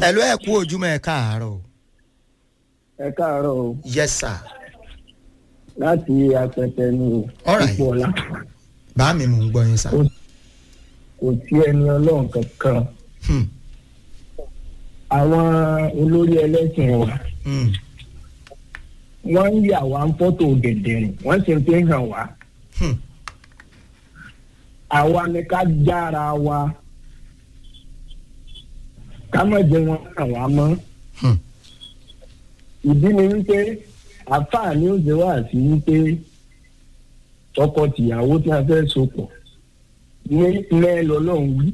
ẹ̀lú ẹ̀ kú ojúmọ́ ẹ̀ káàárọ̀. ẹ káàárọ̀ o yes sir. láti apẹtẹ ní All right. ipò ọlá bá mi mò ń gbọ́ yín sá. kò sí ẹni ọlọ́run kankan Hmm, àwọn olórí ẹlẹ́sìn wa hmm, wọ́n ń yà wá ń fọ́tò gẹ̀dẹ̀rìn wọ́n sì ń fi hàn wá hmm, àwa ni ká jára wa ká má jẹ́ wọn hàn wá mọ́ hmm. ìdí ni wípé àfààní ó ṣe wá sí wípé tọkọ-tìyàwó tí a fẹ́ so pọ̀ ní ilẹ̀ lọ́lọ́run wí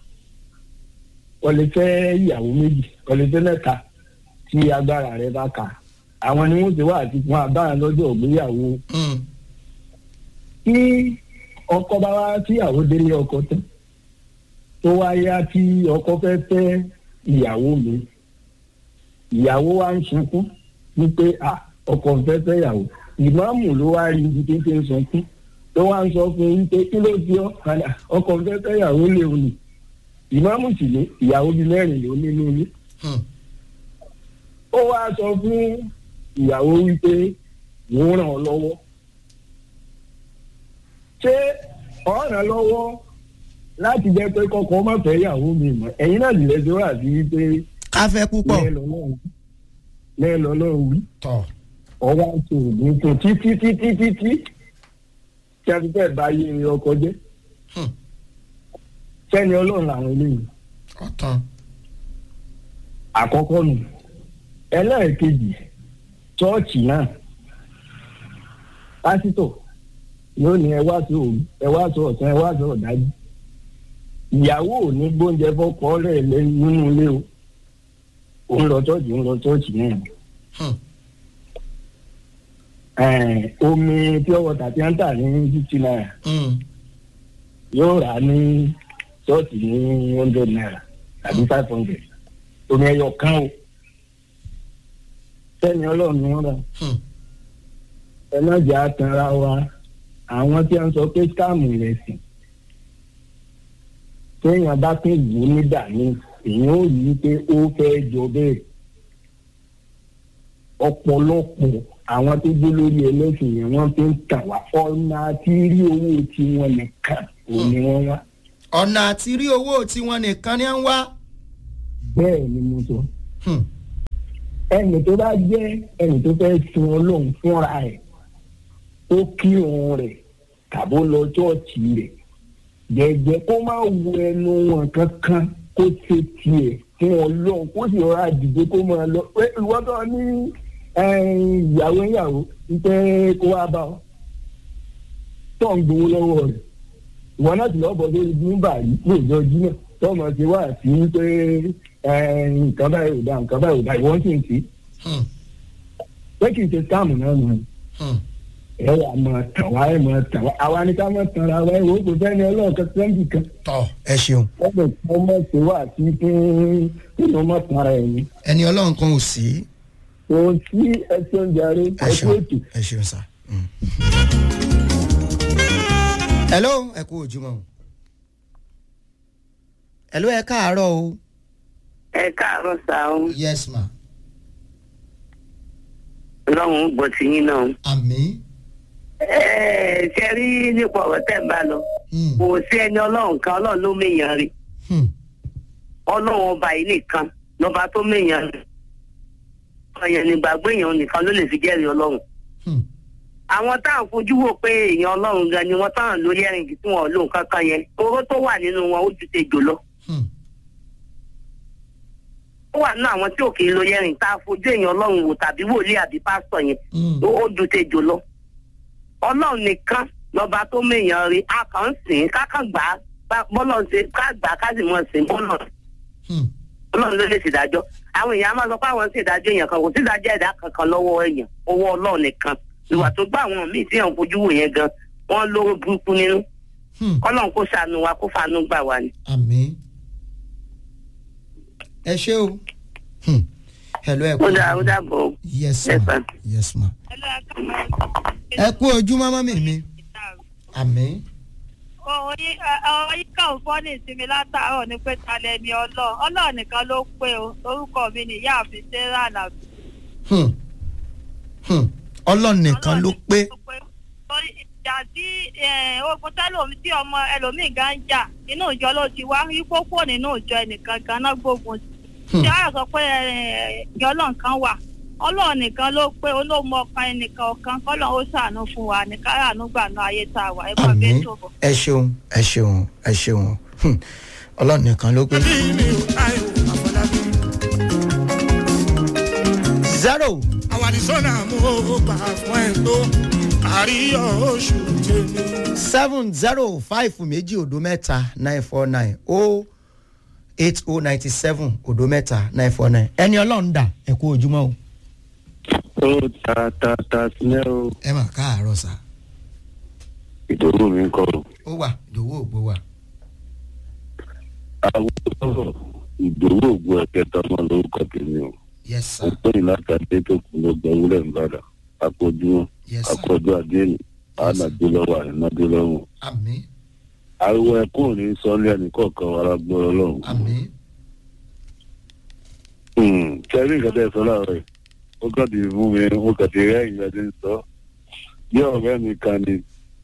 ọ̀lẹ́ fẹ́ ìyàwó méjì ọ̀lẹ́ fẹ́ mẹ́ta tí agbára rẹ̀ bá kà àwọn ni wọ́n ṣe wá àti fún abáyà lọ́jọ́ ìgbéyàwó hmm. tí ọkọ bá wá tíyàwó délé ọkọ tán tó wá yá tí ọkọ fẹ́ fẹ́ ìyàwó mi ìyàwó wa ń sunkún wípé à ọkọ ń fẹ́ fẹ́ ìyàwó ìmáàmù ló wá rí ibi tí ń fi ń sunkún tó wá ń sọ fún un wípé kí ló di ọ padà ọkọ ń fẹ́ fẹ́ ìyàwó lè wù ní ìmáàmù sì ní ìyàwó bíi mẹ́rin ló nínú ilé Hmm. ó wá sọ fún ìyàwó wípé òun ràn ọ́ lọ́wọ́ ṣé ọ̀ ràn lọ́wọ́ láti jẹ́ pé kọ́kọ́ má fẹ́ ìyàwó mi mọ́ ẹ̀yin náà lè ṣe wá sí wípé ká fẹ́ púpọ̀. lẹ́ẹ̀ lọ́lọ́run wí tọ̀ ọwọ́ àti òògùn tó títí títí títí tí a ti fẹ́ bá yé ọkọ jẹ́ Hmm. sẹ́ni ọlọ́run làwọn eléyìí ọ̀tàn. àkọ́kọ́ nù ẹlẹ́ẹ̀kejì ṣọ́ọ̀ṣì náà pásítọ̀ yóò ní ẹ wá sí òru ẹ wá sí ọ̀sán ẹ wá sí ọ̀dájú ìyàwó ò ní gbóúnjẹ fọ́kọ rẹ̀ lé nínú ilé o òun lọ ṣọ́ọ̀ṣì òun lọ ṣọ́ọ̀ṣì náà Hmm. Ẹ̀ẹ́n, omi pure water tí wọ́n ń tà ní fifty naira Hmm. yóò rà á ní ṣọ́ọ̀ṣì ní hundred naira tàbí five hundred omi ẹyọ kan o sẹ́ni ọlọ́run ni wọ́n rà Hmm. ẹ má jẹ́ àtàrà wa àwọn tí wọ́n sọ pé skáàmù rẹ̀ sìn téèyàn bá tún wù ú nígbà míì èèyàn ò rí i pé ó fẹ́ jọ bẹ́ẹ̀ ọ̀pọ̀lọpọ̀ àwọn tó gbé lórí ẹlẹ́sìn yẹn wọ́n fi ń tà wá ọ̀nà àti rí owó tiwọn nìkan òun ni wọ́n wá ọ̀nà àti rí owó tiwọn nìkan ni à ń wá. bẹ́ẹ̀ ni mo sọ Hmm. ẹnì tó bá jẹ́ ẹnì tó fẹ́ sin ọlọ́run fúnra ẹ̀ ó kí òun rẹ̀ tàbó lọ ṣọ́ọ̀ṣì rẹ̀ jẹ́jẹ́ kó má wo ẹnu wọn kankan kó ṣe tiẹ̀ fún ọlọ́run kó sì rọra dìde kó máa lọ pé ìwọ́n tó ní ìyàwó ìyàwó wípé kó wá bá ọ tó ń gbowó lọ́wọ́ rẹ̀ ìwọ náà ti lọ́ọ́ bọ̀ lórí bímbà yìí lóòjọ́ jimá tó mọ̀ sí wá sí pé nǹkan báyìí ò dá nǹkan báyìí ò dá ìwọ́n sì ń sí Hmm. pé kì í ṣe sáàmù náà nù Hmm. ẹ wà máa tàn wá ẹ máa tàn wá àwa ni ká máa tàn ra wa ẹ wò ó kò sẹ́ni ọlọ́ọ̀kan sẹ́ńdì kan tọ̀ ẹ ṣeun. wọ́n lè kọ́ mọ̀ sí wá sí fún nínú mọ̀ tàn ra ẹ̀yìn ẹni ọlọ́run kan ò sí. kò sí ẹsẹ̀ oúnjẹ rẹ ẹ ẹkú ṣeun ètò. ẹ ṣeun sá. Hmm. hello ẹ kú ojúmọ́ o. hello ẹ káàárọ̀ o. ẹ káàárọ̀ sá o yes ma. ọlọ́run gbọ́ ti yín náà. àmì. ẹ ṣe rí nípa ọ̀rọ̀ tẹ́ ń bá lọ Hmm. kò sí ẹni ọlọ́run kan ọlọ́run ló méyàn rí Hmm. ọlọ́run ọba yìí nìkan lọ́ba tó méyàn rí ọ̀yàn nígbàgbọ́ èèyàn nìkan ló lè fi jẹ́rìí ọlọ́run. Hmm. àwọn táwọn fojú wò pé èèyàn ọlọ́run gan ni wọ́n táwọn lórí ẹ̀rìn tí wọ́n lò kankan yẹn oró tó wà nínú wọn ó ju tejò lọ. Hmm. ó wà nínú àwọn tí ò kì í lórí ẹ̀rìn tá a fojú èèyàn ọlọ́run wò tàbí wòlíì àbí pásítọ̀ yẹn Hmm. ó ó ju tejò lọ. ọlọ́run nìkan lọ́ba tó méèyàn rí a kàn ń sìn ká kàn gbà á bá- bọ́lọ̀ ṣe ká gbà á ká sì mọ̀ sìn bọ́lọ̀ Hmm. ọlọ́run ló lè ṣèdájọ́ àwọn èèyàn á máa sọ pé àwọn ń ṣèdájọ́ èèyàn kan kò sí ìdájọ́ ẹ̀dá kankan lọ́wọ́ èèyàn owó ọlọ́run nìkan ìwà tó gbá àwọn míì tí èèyàn fojú wò yẹn gan wọ́n lóró burúkú nínú Hmm. ọlọ́run kó ṣàánú wa kó fàánú gbà wá ni. àmì. ẹ ṣé o. Hmm. hello ẹ kú ó dáa ó ojúmọ́. dàbọ̀ o. yes Yes, ma sir. yes ma. ẹ kú ojúmọ́ mọ́mí mi. àmì. kọ oyin oyin kan fọ́ ní ìsinmi látàárọ̀ ní pé talẹ̀ ni ọlọ́ọ̀ ọlọ́ọ̀ nìkan ló pé o orúkọ mi ni ìyáàfin sarah nàbí. Hmm. Hmm. ọlọ́run nìkan ló pé torí ìjà tí eh, ogun tẹ́lòmí tí ọmọ ẹlòmíì gan ń jà inú ìjọ ló ti wá ipò pò nínú ìjọ ẹnìkan gan náà gbógun sí. Hmm. ṣé àyà sọ pé eh, ìjọ ọlọ́run kan wà ọlọ́run nìkan ló pé olóòmọ ọkàn ẹnìkan ọ̀kan kọ́lọ́run ó ṣàánú fún wa ní káràánú gbà náà ayé tá a wà ẹ máa àmì bẹ́ẹ̀ tó bọ̀. ẹ ṣeun ẹ ṣeun ẹ ṣeun Hmm. ọlọ́run nìkan ló pé. bí mi ò táyọ̀ àfọlábí. zero àwàdìsọ́nà mo gbà fún ẹ̀ tó àríyọ̀ oṣù tèmi. seven zero five méjì òdo mẹ́ta nine four nine o eight o ninety seven òdo mẹ́ta nine four nine ẹni ọlọ́run dà ẹ kú ojúmọ́ o. ó ta ta ta sílẹ̀ o ẹ mà káàárọ̀ sá ìdòwò mi ń kọ́ o. ó wà ìdòwò ògbó wà. àwọn ọ̀rọ̀ ìdòwò ògbó ẹ̀kẹta ọmọ lórúkọ tèmi o. yes ó sir pè ní láti adé tó kù ló gbẹ wúlẹ̀ nìbàdàn akójúmọ́ yes sir akọ́jú adéènì ànàdé lọ́wọ́ àìnàdé lọ́wọ́. àmì ariwo ẹkún ò ní sọ́lé ẹnìkọ̀ọ̀kan wa lágbọ́rọ̀ lọ́hùn. àmì kẹrí nǹkan tẹ́ ẹ sọ láàárọ̀ yìí ó kàn ti fún mi ó kàn ti rẹ́ ìgbà tí ń sọ bí ọ̀rẹ́ mi kan ni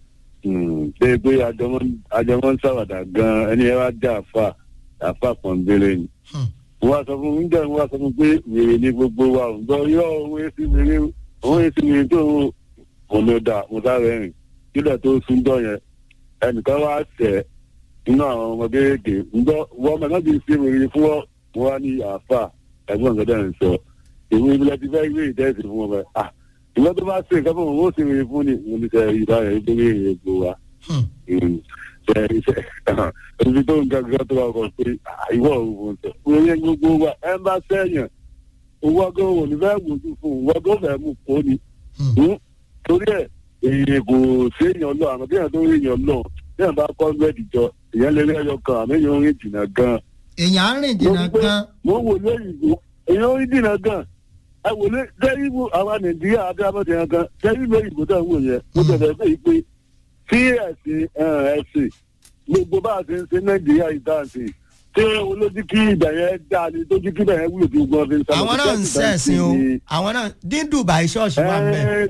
pé pé àjọmọ́ ń ṣàwàdà gan-an ẹni ẹ wá jẹ́ àfà àfà pọ̀nbélé ni Hmm. wọ́n á sọ fún mi nígbà wọ́n á sọ fún mi pé wèrè ni gbogbo wa ò ń gbọ́ yọ òun èsì wèrè òun èsì wèrè tó ń mo ló dà mo sáré rìn kílẹ̀ tó sún dọ̀ yẹn ẹnìkan wá sẹ̀ nínú àwọn ọmọ kéékèèké ń gbọ́ wọ́n mọ̀ náà ti ṣe wèrè fún ọ wọ́n wá ní àfà ẹ̀gbọ́n nǹkan dẹ̀ ń sọ èmi ìbílẹ̀ ti fẹ́ gbé ìtẹ́sí fún wọn bẹ́ẹ̀ ah ìwọ tó bá ṣe nǹkan fún wọn ó ṣe wèrè fún ni mo ní sẹ ìbára ẹ̀ gbé wèrè gbó wa Hmm. ṣe ṣe ibi tó ń gangan tó wà kọ pé ìwọ òun ṣe wèrè gbogbo wa ẹ bá sẹ́yìn owó ọgọ́ òun ní fẹ́ gbòjú fún owó ọgọ́ fẹ́ mú kó ni Hmm. Hmm? torí ẹ èyí kò séèyàn lọ àmọ́ bí èèyàn tó rí èèyàn lọ bí èèyàn bá kọ́ mẹ́ẹ̀dì jọ èèyàn lè rí ẹyọ kan àmọ́ èèyàn rìn jìnnà gan èèyàn á rìn jìnnà Mo gbé- gan mo wò lóyìnbó èèyàn rí jìnnà gan ẹ wò lé dẹ́rìbù àwa nàìjíríà abẹ́rẹ́ gan dẹ́rìbù òyìnbó tó ń wò yẹn mo Hmm. tẹ̀lé pé pé tí ẹ̀sìn ẹ̀, ẹ̀sìn gbogbo bá a ṣe ń ṣe nàìjíríà ìdáǹsì tí olójú kí ibẹ̀ yẹn dá ni tójú kí ibẹ̀ yẹn wúlò tí gbogbo ọ̀fìn sábà àwọn náà ń sẹ̀sìn o àwọn náà dín dubai ṣọ́ọ̀ṣì wà ń bẹ̀.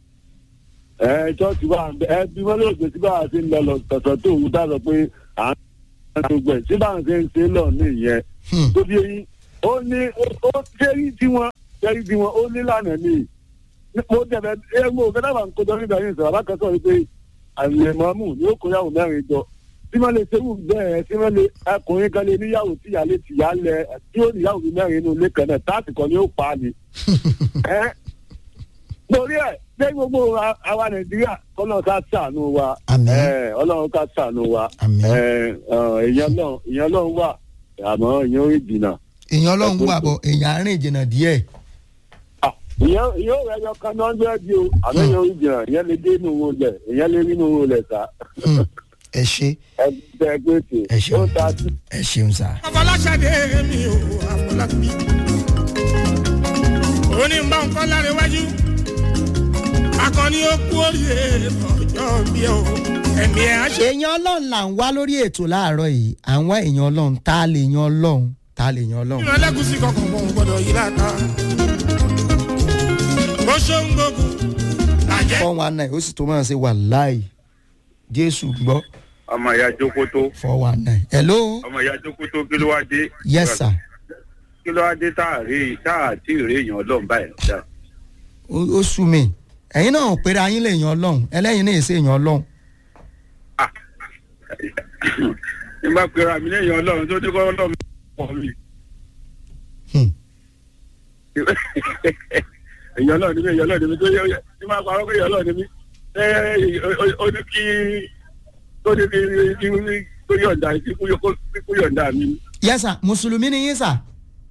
ẹ ẹ ṣọ́ọ̀ṣì wà ń bẹ ẹ bí wọ́n lè gbé sí bá a ṣe ń lọ lọ tọ̀tọ̀ tó òun dá lọ pé à ń gbogbo ẹ̀ sí bá a ṣe ń ṣe lọ ní ìyẹn Hmm. tó bí eyín ó ní ó jẹ́rí tí wọ́n jẹ́rí tí wọ́n ó ní lànà ní mo tẹ̀lé ẹ mo fẹ́ dábàá nǹkan tó nígbà yìí sọ̀rọ̀ alákọ̀ọ́sọ̀ wípé àmì ẹ̀mọ́mù ni ó kó yàwó mẹ́rin jọ tí wọ́n lè ṣerú bẹ́ẹ̀ tí wọ́n lè ọkùnrin kan lè níyàwó tí ìyá lè tìyá lẹ tí ó níyàwó bíi mẹ́rin inú ilé kan náà táàtì kan ni ó pa á ni. ẹ lórí ẹ ṣé gbogbo a- àwa nàìjíríà kọ́nà ká ṣàánú wa Àmín. ẹ, ọlọ́run ká ṣàánú wa Àmín. ẹ, ọ, èèyàn náà èèyàn náà wà àmọ́ èèyàn ò rí jìnnà. èèyàn ọlọ́run wà bọ̀ èèyàn á rìn jìnnà díẹ̀. Ah, ìyẹn ìyẹn ò rẹ yọ kan náà ń bẹ́ẹ̀ di o àmọ́ èèyàn ò rí jìnnà ìyẹn lè dé inú wọn lẹ̀ èèyàn lè rí inú wọn lẹ̀ sá Hmm. ẹ ṣe ẹ bẹ́ẹ̀ gbé tè ẹ ṣeun ó ta sí. ẹ ṣeun sá. afọláṣadé mi ò àfọlábí. òní ń bá ń kọ́ lára iwájú. akọni ó kú oríire ọjọ́ bí o ẹ̀mí ẹ̀ á ṣe. èèyàn ọlọ́run là ń wá lórí ètò láàárọ̀ yìí àwọn èèyàn ọlọ́run tá a lè yan ọlọ́run tá a lè yan ọlọ́run. ìran ẹlẹ́gùsí kankan wọn ò gbọ́dọ̀ yí láta. bó ṣe ń gbógun làjẹ́. four one nine ó sì tó máa ṣe wà láì jésù gbọ́ ọmọ ìyá jókòtó four one nine. hello ọmọ ìyá jókòtó kí ló wá dé. yes sir kí ló wá dé tá a rí tá a tí ì rí èèyàn ọlọ́run báyìí dá. ó ó sú mi ẹ̀yin náà ò pèrè ayín lè yan ọlọ́run ẹlẹ́yin náà èsè yan ọlọ́run. nígbà pera mi lẹ́yìn ọlọ́run tó ní kọ́ ọlọ́run pọ̀ mi. Hmm. èèyàn ọlọ́run ni mí èèyàn ọlọ́run ni mí tó yẹ ní máa parọ́ pé èèyàn ọlọ́run ni mí. ẹ ó ní kí tó ní kí kí kó yọ̀ǹda kí kó yọ̀ǹda mi. yes sir mùsùlùmí ni yín sà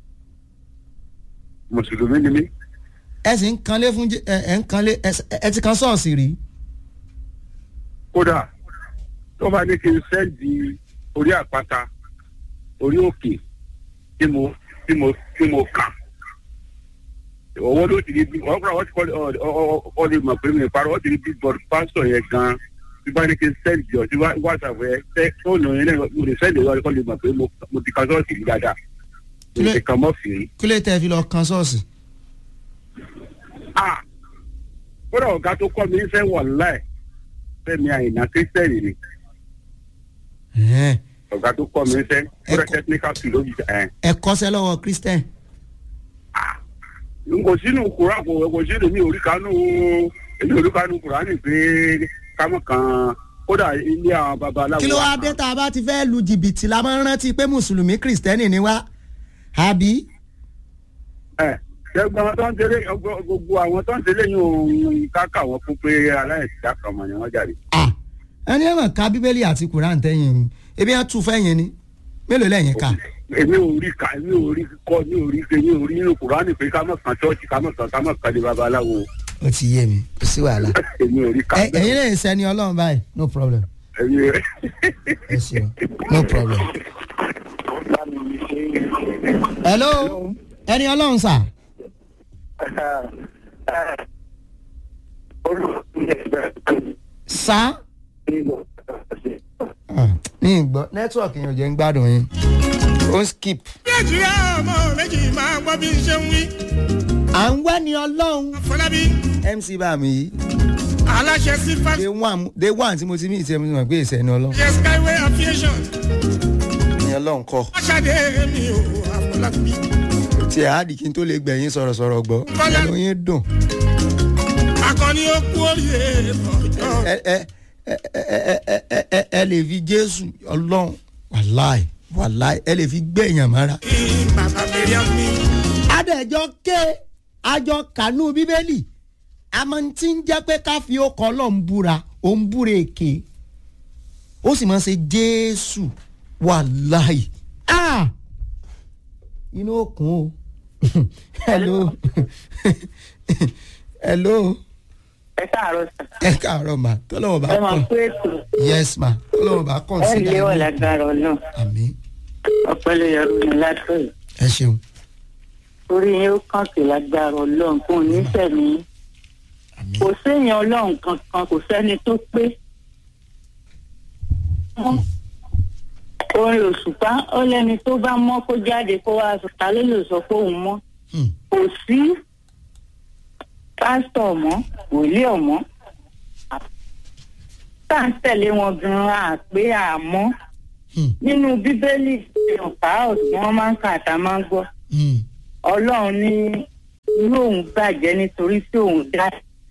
mùsùlùmí ni mí. ẹ sì ń kanlé fún Jé- ẹ ẹ ń kanlé ẹ s- ẹ ti kan ṣọ́ọ̀ṣì rí. kódà tó bá ní kí n sẹ́ǹdì orí àpáta orí òkè tí mo tí mo tí mo kà owó ló ti di bí wọ́n kúrò wọ́n ti kọ́ ọ ọ ọ lè mọ̀ pé mi ìparọ́ wọ́n ti di bí bọ́ọ̀dù pásítọ̀ yẹn gan tí bá ní kí n sẹ́ẹ̀dì jọ sí whatsapp ẹ tẹ fóònù yẹn náà mo lè sẹ́ẹ̀dì lọ́wọ́ kọ́ lè mọ̀ pé mo mo ti kan sọ́ọ̀sì rí dáadáa mo Kílẹ̀- ti kan mọ́ fìrí. kí ló tẹ́ fi lọ kan ṣọ́ọ̀ṣì. ah kódà ọ̀gá tó kọ́ mi ń fẹ́ wọ̀ láì fẹ́mi àyìnà kírísítẹ́nì ni Ẹ̀hẹ́n. ọ̀gá tó kọ́ mi ń fẹ́ kódà Ẹ̀kọ́- technical philology ẹ̀ ẹ kọ́ṣẹ́ lọ́wọ́ christian. n kò sínú kura kò kò sínú mi ò rí kanú èmi ò rí kanú kurani pé kámọ́ kan kódà ilé àwọn babaláwo. kí ló wá dé tá a bá ti fẹ́ lu jìbìtì la máa ń rántí pé mùsùlùmí kìrìsìtẹ́nì ni wá àbí. ẹ ṣẹgbọn àwọn tó ń tẹlé gbogbo àwọn tó ń tẹlé yìí òun káka wọn fún pé aláìsíá kan mọ ni wọn jáde. Ah, ẹni ẹ̀wọ̀n ká bíbélì àti kùrán tẹ́yìn ebi ẹ̀ tún fẹ́yìn ni mélòó lẹ́yìn ká. èmi ò rí ká èmi ò rí kọ mi ò rí ṣe mi ò rí nínú kurani pé kámọ́ kan ṣọ́ọ̀ṣì kámọ́ kan kámọ́ kan lé babaláwo ó ti yé mi kò sí wàhálà. èmi ò rí ká. Ẹ- ẹ̀yin lè sẹ́ni ọlọ́run báyìí no problem èmi ò rí. ẹ ṣeun no problem. hello ẹni ọlọ́run sà sà Ah, ní ìgbọ́ nẹ́tíwọ̀kì yẹn ò jẹ́ ń gbádùn yín ó ń skip. nàìjíríà ọmọ méjì máa gbọ́ bí n ṣe ń wí. à ń wá ní ọlọ́run àfọlábí mc bàmí yìí aláṣẹ sífà day one day one tí mo ti mí ìtẹ́ mi mọ̀ pé ìṣẹ́ ni ọlọ́run ṣe skyway aviation ni ọlọ́run kọ́ aṣáde mi ò àfọlábí. tí ẹ̀ á di kí n tó lè gbẹ̀yìn sọ̀rọ̀sọ̀rọ̀ gbọ́ ẹnu yín dùn akọni ó kú oríire ọjọ́ ẹ ẹ ẹ ẹ ẹ ẹ ẹ ẹ lè fi jésù ọlọ́run wàláì wàláì ẹ lè fi gbé èèyàn mọ́ra. kí bàbá mẹ́ríà mi. adẹ̀jọ́ ké àjọ kànú bíbélì àmọ́ tí ń jẹ́ pé ká fi ọkọ̀ ọlọ́run búra ó ń búra èké ó sì máa ń ṣe jésù wàláì ah inú òkun o hello hello ẹ káàárọ̀ sà ẹ káàárọ̀ ma tọ́lọ́wọ́ bá ẹ máa kàn kó ètò yes ma tọ́lọ́wọ́ bá kàn ẹ sí lé wà lágbára ọlọ́run àmì ọpẹlẹ yọrù ní látọyì ẹ ṣeun orí yín ó kàn sí lágbára ọlọ́run kò ní sẹmí àmì kò séèyàn ọlọ́run kankan kò sẹ́ni tó pé orin òṣùpá ó lẹ́ni tó bá mọ́ kó jáde kó wá sọ ta ló lè sọ pé òun mọ́ Hmm. kò sí pásítọ̀ ọ̀mọ́ wòlíì ọ̀mọ́ tá à ń tẹ̀lé wọn gan-an àpé àmọ́ Hmm. nínú bíbélì ọ̀pá ọ̀sùn wọn máa ń kà tá a máa ń gbọ́ Hmm. ọlọ́run ní inú òun bàjẹ́ nítorí tí òun dá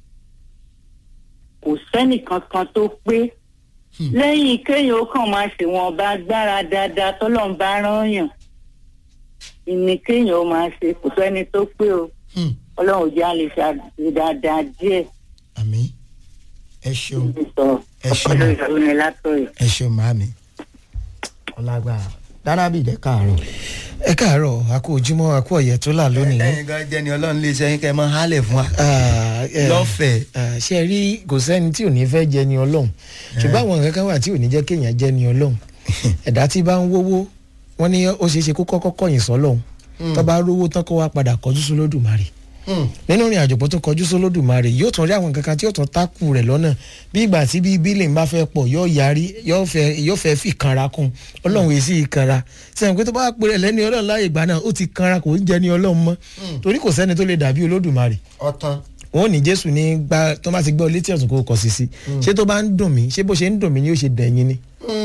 kò sẹ́nì kankan tó pé Hmm. lẹ́yìn kéèyàn ó kàn máa ṣèwọ̀n ọba agbára dáadáa tọ́lọ́run bá rán yàn ìní kéèyàn ó máa ṣe kò sẹ́ni tó pé o Hmm. ọlọ́run ò jẹ́ àlè ṣe dáadáa díẹ̀ àmì ẹ ṣeun ní sọ Ẹ ṣé ọpọlọ ma. ìyàwó ni látọ̀yọ̀. ẹ ṣeun màámi ọlágbára dáná bíi ìdẹ káàárọ̀. ẹ káàárọ̀ a kú ojúmọ́ a kú ọ̀yẹ́ tó là lónìí. ẹyin gan jẹ́ ni ọlọ́run lè ṣẹ́yìn kẹ́ ẹ mọ́ hálẹ̀ fún wa. Ah, eh, lọ́fẹ̀ẹ́. ah, ṣe rí kò sẹ́ni tí ò ní fẹ́ jẹ ni ọlọ́run ṣùgbọ́n àwọn nǹkan kan wà tí ò ní jẹ́ kéèyàn jẹ ni ọlọ́run ẹ̀dá tí bá ń wówó wọ́n ní ó ṣeé ṣe kó kọ́kọ́ kọ̀yìn sọ́lọ́run tó bá rówó tán kó wá padà kọjú sólódùmarè nínú ìrìn àjò pọ̀ tó kọjú sólódùmarè yóò tún rí àwọn nǹkan kan tí yóò tún tákù rẹ̀ lọ́nà bí ìgbà tí bí bílẹ̀ ń bá fẹ́ pọ̀ yóò yarí yóò fẹ́ yóò fẹ́ fi kanra kún ọlọ́run èsì ìkanra sẹ́yìn pé tó bá pèrè lẹ́ni ọlọ́run láàyè ìgbà náà ó ti kanra kò ń jẹ́ ni ọlọ́run mọ́ torí kò sẹ́ni tó lè dàbí olódùmarè ọ̀tàn. wọn ò ní jésù ní gba tó bá ti gbọ́ létí ọ̀tún kó kọ sí sí ṣé tó bá ń dùn mí ṣé bó ṣe ń dùn mí ni yóò ṣe dẹ̀yìn ni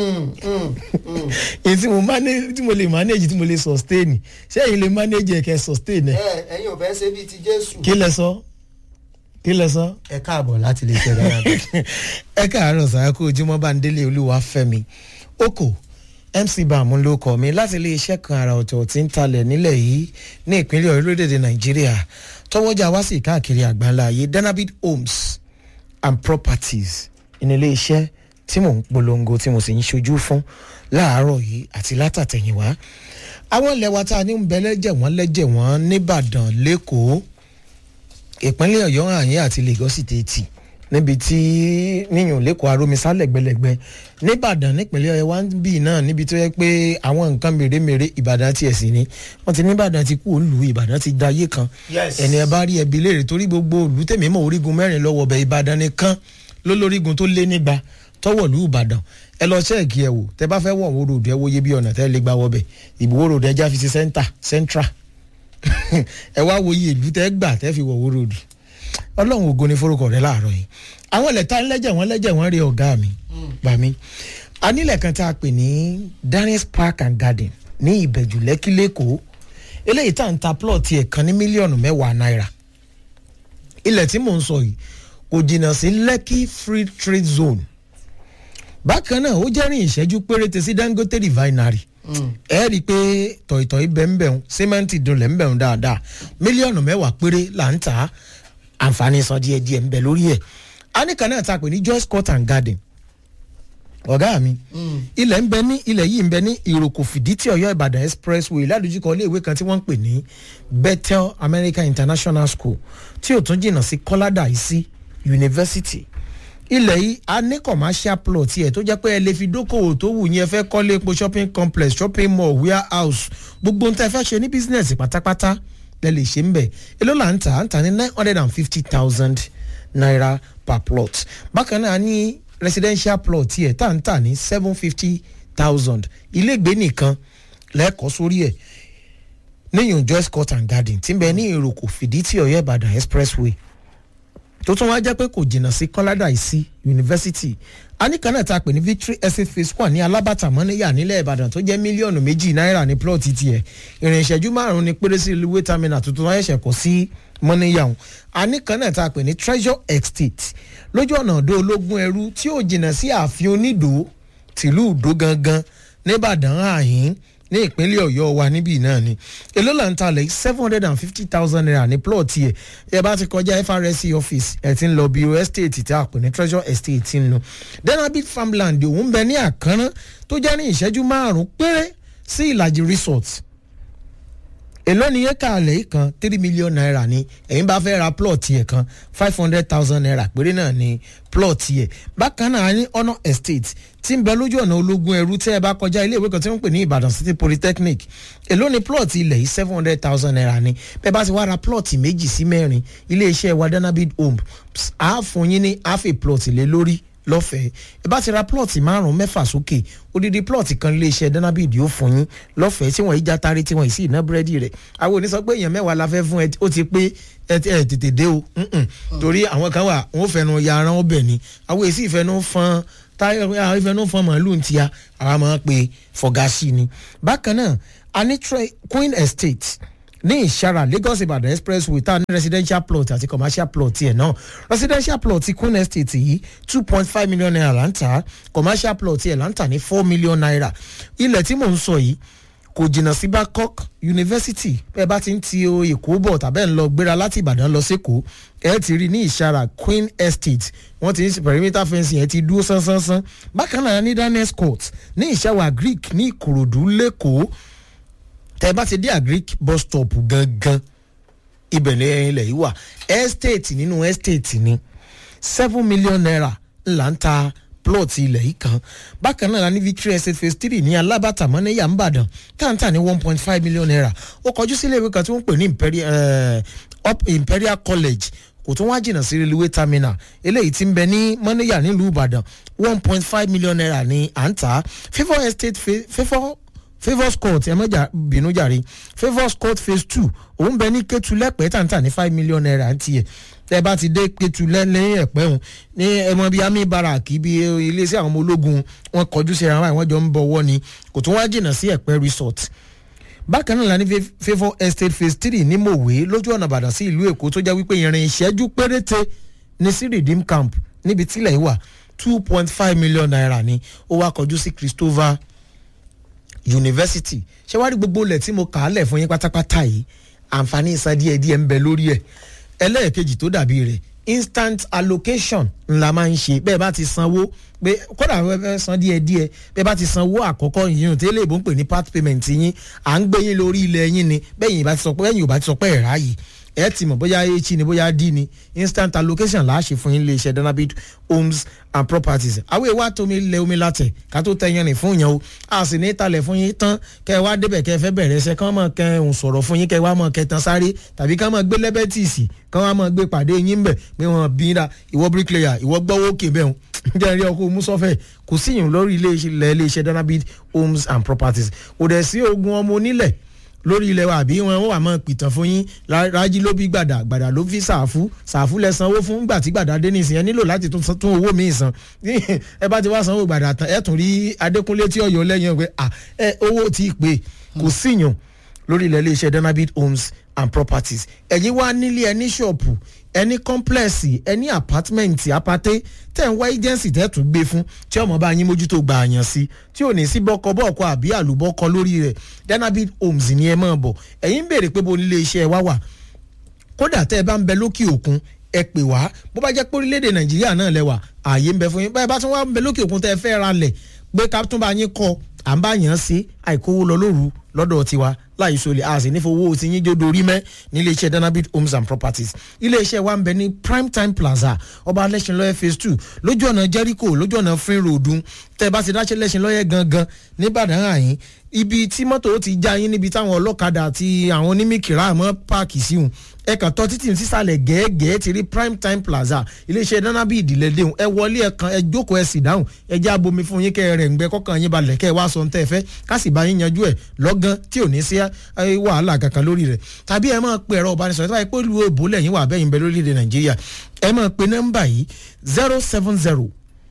èyí tí mo manage tí mo lè manage tí mo lè sustain ṣé èyí lè manage ẹ̀ kẹ́ sustain ẹ̀ ẹ ẹyin ò fẹ́ ṣe bíi ti jésù. kí lẹ sọ kí lẹ sọ. ẹ káàbọ̀ láti lè ṣe dára. ẹ káàárọ̀ sàákó ojúmọ́ bá ń délé olúwa fẹ́mi oko mc bàmú ló kọ́ mi láti ilé iṣẹ́ kan àrà ọ̀tọ̀ tí ń talẹ̀ nílẹ̀ yìí ní ìpínlẹ̀ orílẹ̀-èdè nàìjíríà tọwọ́jà wá sí káàkiri àgbáńlá ayé danabid homes and properties ní ilé iṣẹ́ tí mò ń polongo tí mo sì ń ṣojú fún láàárọ̀ yìí àti látàtẹ̀yìnwá àwọn ilẹ̀ wa tá a ní ń bẹ lẹ́jẹ̀ wọ́n lẹ́jẹ̀ wọ́n nìbàdàn lẹ́kọ̀ọ́ ìpínlẹ̀ ọ̀yọ́ àyín àti lagos tètè níbi tí níyàn lẹ́kọ̀ọ́ arómisá lẹ́gbẹ̀lẹ́gbẹ̀ nìbàdàn nípínlẹ̀ ọ̀yọ́ wá ń bì náà níbi tó yẹ pé àwọn nǹkan mèremère ìbàdàn tiẹ̀ sí ni wọ́n ti nìbàdàn ti kú òǹlù ìbàdàn ti da ayé kan Yes. ẹni ẹ bá rí ẹbí léèrè torí gbogbo òlù tèmi mọ̀ orígun mẹ́rin lọ́wọ́ bẹ̀ ìbàdàn nìkan lólórígun tó lé nígbà tọwọ́lú ìbàdàn ẹ lọ ṣẹ́ẹ̀kì ẹ wò tẹ bá fẹ́ wọ̀ wó ròdù ẹ wòye bí ọ̀nà tẹ́ lè gbà wọbẹ̀ ìbúwó ròdù ẹja fi sí sẹ́ńtà sẹ́ńtrà ẹ wá wòye ìlú tẹ́ gbà tẹ́ fi wọ̀ wó ròdù ọlọ́run ògo ni forúkọ rẹ láàárọ̀ yìí àwọn ẹlẹ́ta ńlẹ́jẹ̀ wọ́n lẹ́jẹ̀ wọ́n rí ọ̀gá mi gbà mí anílẹ̀ kan tá a pè ní daniels park and garden ní ìbẹ̀jù lẹ́kí lẹ́kọ̀ọ́ eléyìí tá à ń ta plọ̀tì ẹ̀ kan ní mílíọ̀nù mẹ́wàá náírà ilẹ̀ tí mò ń sọ yìí kò jìnnà sí lẹ́kí free trade zone bákan náà ó jẹ́rìn ìṣẹ́jú péréte sí dangote refinery ẹ rí i pé tọ̀ìtọ̀ì bẹ́ẹ̀nbẹ́ẹ̀hún símẹ́ǹtì dunlẹ̀ ńbẹ̀hún dáadáa mílíọ̀nù mẹ́wàá péré là ń tà á àǹfààní san díẹ̀díẹ̀ ń bẹ lórí ẹ̀ anìkan náà ta pè ní joyce court and garden ọ̀gá mi ilẹ̀ ń bẹ ní ilẹ̀ yìí ń bẹ ní ìròkò fìdítì ọ̀yọ́ ìbàdàn expressway ládùúgbò iléèwé kan tí wọ́n ń pè ní bethel american international school tí ò tún jìnnà sí kọ́ládà yìí sí university ilẹ̀ yìí a ní commercial plot yẹ tó jẹ́ pé ẹ lè fi dókòwò tó wù yín ẹ fẹ́ kọ́lé epo shopping complex shopping mall warehouse gbogbo nǹkan ẹ fẹ́ ṣe ní business pátápátá lẹ lè ṣe ń bẹ̀ èló là ń tà à ń tà ní nine hundred and fifty thousand naira per plot bákan náà ní residential plot yẹ tá à ń tà ní seven fifty thousand ilégbé nìkan lẹ́ẹ̀kọ́ sórí ẹ̀ níyàn joyce court and garden tí ń bẹ ní ìròkò fìdítì ọ̀yọ́ ìbàdàn expressway tó tún wá jẹ́ pé kò jìnnà sí kọ́ládà ìsí yunifásitì aníkanná ta pè ní victory estate phase one ní alábàtà mọ́níyà nílẹ̀ ìbàdàn tó jẹ́ mílíọ̀nù méjì náírà ní plọ́ọ̀tì tiẹ̀ ìrìn ìṣẹ́jú márùn-ún ní péré sí ìlú wétamina tuntun wáyé ṣẹ̀kọ́ sí mọ́níyà ọ̀hún aníkanná ta pè ní treasure estate lójú ọ̀nà ọ̀dọ́ ológun ẹrú tí ò jìnnà sí ààfin onídò tìlú ìdó gangan níbàdàn àhín ní ìpínlẹ̀ ọ̀yọ́ wa níbí náà ni èló là ń talẹ̀ seven hundred and fifty thousand naira ní plọ̀tì ẹ̀ ẹ bá ti kọjá FRSC office ẹ̀ ti ń lọ bí estate tí a pè ní treasure estate ti ń lọ denabit farmland òun bẹ ní àkànrán tó jẹ́ ní ìṣẹ́jú márùn-ún péré sí ìlàjì resort èló ni yẹn kàlẹ́ kan three million naira ni ẹ̀yin bá fẹ́ ra plọ̀tì ẹ̀ kan five hundred thousand naira péré náà ni plọ̀tì ẹ̀ bákan náà ní honour estate tí ń bẹ lójú ọ̀nà ológun ẹrú tẹ́ ẹ bá kọjá ilé ìwé kan tí wọ́n ń pè ní ìbàdàn city polytechnic èló ni plọ̀tì ilẹ̀ yìí seven hundred thousand naira ni bẹ́ẹ̀ bá ti wá ra plọ̀tì méjì sí mẹ́rin iléeṣẹ́ wa danabid home á fún yín ní half a plọ̀tì lé lórí lọ́fẹ̀ẹ́ ẹ bá ti ra plọ̀tì márùn-ún mẹ́fà sókè odidi plọ̀tì kan iléeṣẹ́ danabid yóò fún yín lọ́fẹ̀ẹ́ tí wọ́n yí játáré tí wọ́n yìí sì ná búrẹ́dì rẹ̀ àwọn òní sọ pé èèyàn mẹ́wàá la fẹ́ fún ẹ ó ti pé ẹ tètè dé o torí àwọn kan wà wọ́n fẹnu ya ara wọn bẹ̀ ni àwọn èsì ìfẹnu fọn táyọ̀ ìfẹnu fọn màálù ń tia àwa máa ń pe fọgásì ni bákan náà a ní queen estate ní ìṣara lagos ibadan expressway tá a ní residential plot àti commercial plot tiẹ̀ náà residential plot ti queen estate yìí two point five million naira là ń tà commercial plot tiẹ̀ là ń tà ní four million naira ilẹ̀ tí mò ń sọ yìí kò jìnnà sí babcock university bẹ́ẹ̀ bá ti ń ti èkó bọ̀ tàbẹ́ ń lọ gbéra láti ìbàdàn lọ sékòó ẹ ti rí ní ìṣara queen estate wọ́n ti ń perimeter fencing ẹ ti dúró sánsánsan bákan náà ní daniels court ní ìṣàwà greek ní ìkòròdú lẹ́kọ̀ọ́ tẹ bá ti dé agric bus stop gangan ibẹ̀ ní ilẹ̀ yìí wà estate nínú estate ni seven million naira ńlá ń ta plot ilẹ̀ yìí kan bákan náà ní victory estate phase three ní alábàtà mọ́nẹ́yà ńbàdàn táǹtà ní one point five million naira ó kọjú sílé ìwé kan tí wọ́n ń pè ní imperial, uh, up imperial college kò tún wá jìnnà sí railway terminal eléyìí ti ń bẹ ní mọ́nẹ́yà nílùú ìbàdàn one point five million naira ní à ń tà favour estate favour favours court ẹ mọ̀jà bínú jàre favours court phase two òun bẹ ní kétu lẹ́pẹ́ tàǹtà ní five million naira ń tiẹ̀ tẹ́ bá ti dé kétu lẹ́yìn ẹ̀pẹ́ òun ní ẹmọ bíi army barrack bíi iléeṣẹ́ àwọn ọmọ ológun wọn kọjú sí ara wọn jọ ń bọ̀wọ́ ni kò tún wá jìnnà sí ẹ̀pẹ́ resort bákan náà la ní favour estate phase three ní mòwe lójú ọ̀nà ìbàdàn sí ìlú èkó tó jẹ́ wípé ìrìn ìṣẹ́jú péréte ní sí redeem camp níbi tílẹ̀ wà two point five million naira ni ó wá kọjú sí christopher university ṣé wàá rí gbogbo ilẹ̀ tí mo kà á lẹ̀ fún yín pátápátá yìí àǹfààní ìsan díẹ̀ díẹ̀ ń bẹ lórí ẹ̀ ẹlẹ́ẹ̀kejì tó dàbí rẹ̀ instant allocation ńlá máa ń ṣe bẹ́ẹ̀ bá ti sanwó pé kódà wọ́n fẹ́ san díẹ̀ díẹ̀ bẹ́ẹ̀ bá ti sanwó àkọ́kọ́ yìí tẹ́lẹ̀ ìbò ń pè ní part payment yín à ń gbé yín lórí ilẹ̀ yín ni bẹ́ẹ̀ yìí bá ti sọ pé bẹ́ẹ̀ yìí ò bá ti sọ pé ẹ̀rá yìí ẹ ti mọ̀ bóyá h ni bóyá d ni instant allocation là á ṣe fún yín iléeṣẹ́ danabit homes and properties àwọn èèwà tómi lẹ omi látẹ̀ ká tó tẹ yẹn rìn fún yẹn o a sì ní talẹ̀ fún yín tán kẹ́ ẹ wá débẹ̀ kẹ́ ẹ fẹ́ bẹ̀rẹ̀ ẹsẹ̀ kán mọ̀ kẹ́ ẹ ń sọ̀rọ̀ fún yín kẹ́ ẹ wá mọ̀ kẹ́ ẹ tán sáré tàbí kán mọ̀ gbé lẹ́bẹ̀tìsì kán wá mọ̀ gbé pàdé yín bẹ̀ pé wọ́n bí ra ìwọ bricklayer ìwọ gbọ́wọ́ òkè bẹ́ẹ̀ jẹ́ rí ọkọ̀ musọ́fẹ̀ kò síyìn lórí ilé iṣẹ́ danabit homes and properties kò dẹ̀ sí ogun ọmọ onílẹ̀ lórí ilẹ̀ wa àbí wọn wà mọ́ pìtàn fún yín rájí ló bí gbàdà gbàdà ló fi ṣàfù ṣàfù lẹ sanwó fún gbà tí gbàdà dé nìsín ẹ nílò láti tún owó míì san ẹ bá ti wá sanwó gbàdà tán ẹ tún rí adékúnlé tí ọyọ lẹ́yìn pé ẹ owó ti pè kò síyàn lórí ilẹ̀ iléeṣẹ́ danabit homes and properties ẹ̀yin wá nílé ẹni ṣọ̀pù ẹni kọ́ńplẹ̀sì ẹni àpátímẹ̀ǹtì apáté tẹ̀ ń wá agency tẹ́ tún gbé fún tí ọmọ bá yín mójútó gbà àyàn sí tí ò ní sí bọ́kọ bọ́ọ̀kọ àbí àlùbọ́kọ lórí rẹ̀ danabit homes ni ẹ máa bọ̀ ẹ̀yin ń béèrè pé bo nílé iṣẹ́ wa wà kódà tẹ́ ẹ bá ń bẹ lókè òkun ẹ pè wá bó bá jẹ́ pé orílẹ̀-èdè nàìjíríà náà lẹ́wà ààyè ń bẹ fún yín báyìí bá tún wá ń bẹ lókè òkun tẹ́ ẹ fẹ́ ra lẹ̀ pé ká tún bá yín kọ́ à ń bá yàn án sí àìkówó lọ lóru lọ́dọ̀ tiwa láì sọlẹ̀ a sì ní fowó tí yín jódo rí mẹ́ ní iléeṣẹ́ danabit homes and properties iléeṣẹ́ wa ń bẹ ní prime time plaza ọba alẹ́sìn lọ́yẹ̀ phase two lójú ọ̀nà jericho lójú ọ̀nà free road tẹ́ bá ti dáṣẹ́ lẹ́sìn lọ́yẹ̀ gangan nìbàdàn àyín ibi tí mọ́tò ti já yín níbi táwọn ọlọ́kadà àti àwọn onímìkìrà mọ́ páàkì síhun ẹ kàn tọ́ títì sísàlẹ̀ gẹ́gẹ́ ti rí prime time plaza iléeṣẹ́ danabit ìdílé déhùn ẹ wọlé ẹ kan ẹ jókòó ẹ sì dáhùn ẹ já bomi fún yín kẹ́ ẹ rẹ̀ ń gbẹ kọ́kàn yín balẹ̀ kẹ́ ẹ wá sọ ń tẹ́ ẹ fẹ́ ká sì bá yín yanjú ẹ lọ́gán tí ò ní sí wàhálà kankan lórí rẹ̀ tàbí ẹ máa pe ẹ̀rọ ìbánisọ̀rọ̀ tí wọ́n pẹ́ lu èbó lẹ́yìn wà bẹ́yìn bẹ́ẹ̀ lórílẹ̀‐èdè nàìjíríà ẹ máa pe nọ́mbà yìí zero seven zero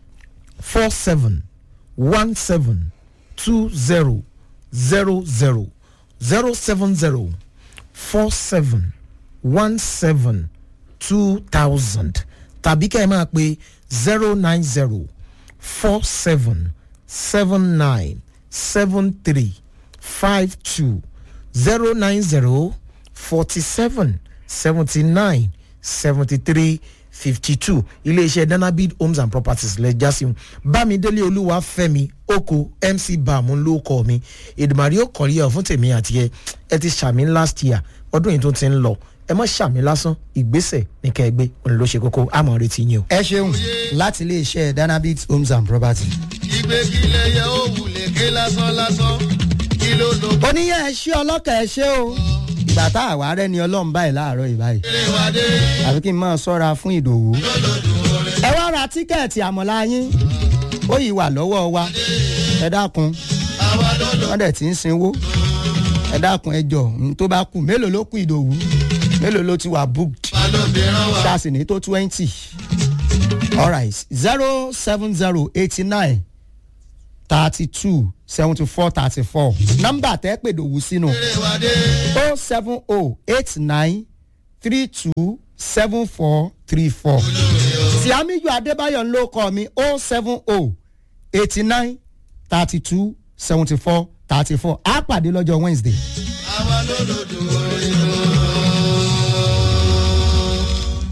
four seven one seven two zero zero zero zero seven zero four seven one seven two thousand tàbí kẹ́ ẹ máa pe zero nine zero four seven seven nine seven three five two zero nine zero forty seven seventy nine seventy three fifty two iléeṣẹ́ danabid homes and properties lẹ jásí bámidélé olúwa fẹ́mi oko mc bàmú ló kọ́ mi èdèmàrí ó kọ̀rí ẹ̀ fún tèmi àti ẹ ẹ ti ṣàmì last year ọdún yìí tó ti ń lọ ẹ mọ ṣàmì lásán ìgbésẹ̀ ní kẹgbẹ́ òun ló ṣe kókó àmọ́ retí yín o. ẹ ṣeun láti iléeṣẹ́ danabit homes and properties. ìgbẹ́kílẹ̀ yẹ ó wulẹ̀ ké lásán lásán kí ló ló oníyẹ ẹ ṣe ọlọ́kà ẹ ṣe o ìgbà tá àwa rẹ ni ọlọ́run báyìí láàárọ̀ yìí báyìí àfi kí n máa sọ́ra fún ìdòwú. ẹ wá ra tíkẹ́ẹ̀tì àmọ́lá yín ó yìí wà lọ́wọ́ wa ẹ dákun wọ́n dẹ̀ ti ń sinwó ẹ dákun ẹ jọ n tó bá kù mélòó ló kù ìdòwú mélòó ló ti wà booked ṣáàsì ní tó twenty alright zero seven zero eighty nine thirty two seventy four thirty four nọ́mbà tẹ́ pè dòwú sínú o seven o eight nine three two seven four three four siamiyu adébáyọ̀ ń ló kọ́ mi o seven o eighty nine thirty two seventy four thirty four á pàdé lọ́jọ́ wednesday